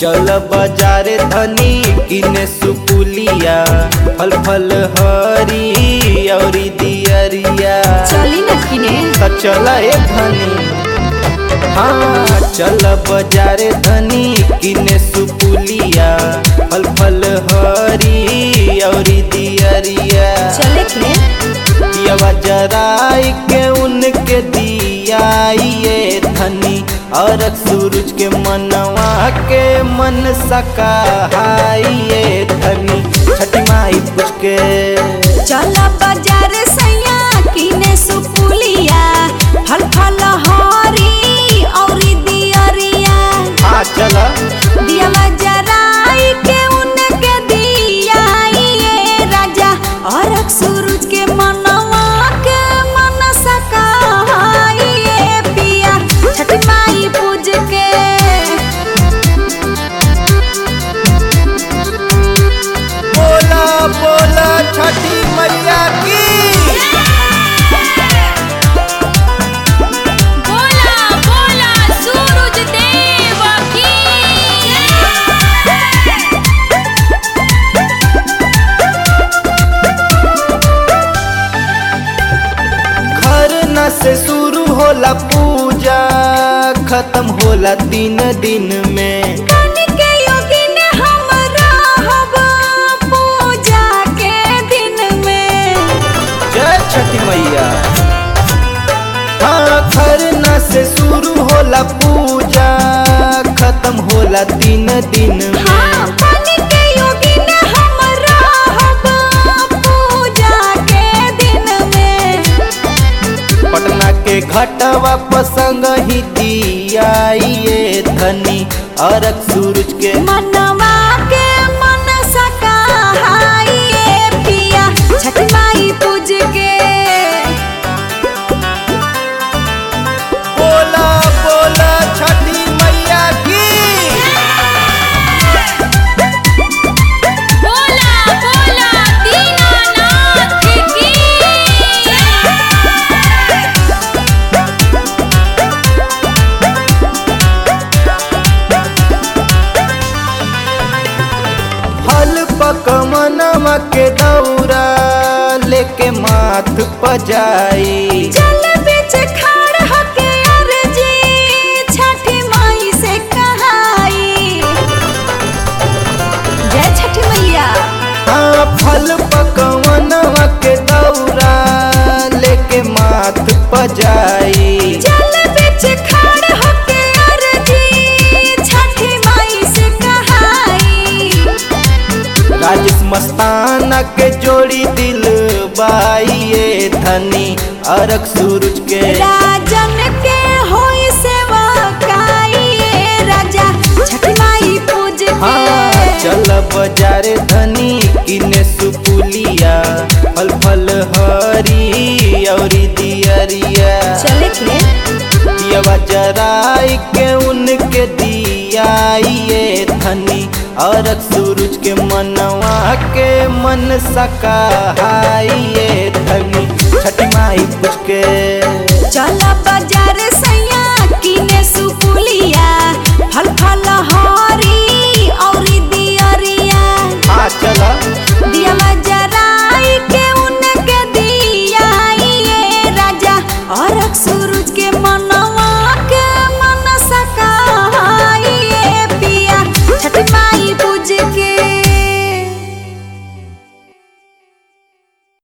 चल बाजारे धनी किने सुपुलिया फल फल हरी औरी दियरिया चली न किने त चल ए धनी हाँ चल बाजारे धनी किने सुपुलिया फल फल हरी औरी दियरिया चले के दियावा जराई के उनके दियाइए धनी और सूरज के मनवा के मन सकाइए धनी छठी माई पूछ के चल बाजार सैया किने सुपुलिया फल फल हरी औरी दियरिया आ चला दियावा जराई के उनके दियाइए राजा और सूरज के मनवा के मन सकाइए पिया छठ माई पूज के बोला बोला छठी मैया की बोला बोला सूरज देव की घर न से शुरू होला पूजा खत्म होला तीन दिन में के योगिन हम रहब पूजा के दिन में जय छठी मैया हाँ खरना से शुरू होला पूजा खत्म होला तीन दिन में हाँ पानी के योगिन हम रहब पूजा के दिन में पटना के घटवा पसंग ही दियाइए धनी अरक सूरज के मनवा के मन सकाइए पिया छठ माई पूज के बोला बोला छठी मैया की बोला बोला दीनानाथ की फल पकमनवा के दौरा लेके माथ पजाई जल बिच खाड़ हके अर्जी छठी माई से कहाई जय छठी मैया हाँ फल पकवनवा के दौरा लेके माथ पजाई जल बिच खाड़ हके अर्जी छठी माई से कहाई राजेश मस्ताना के जोड़ी दिल बाइये धनी अरक सूरज के राजन के होई सेवा काई राजा छठी माई पूज हाँ के चल बाजारे धनी किने सुपुलिया फल फल हरी औरी दियरिया चले के दियवा जराई के उनके दियाइए धनी और सूरज के मनवा के मन सकाइए धनी छठी माई पूछ के चल बाजार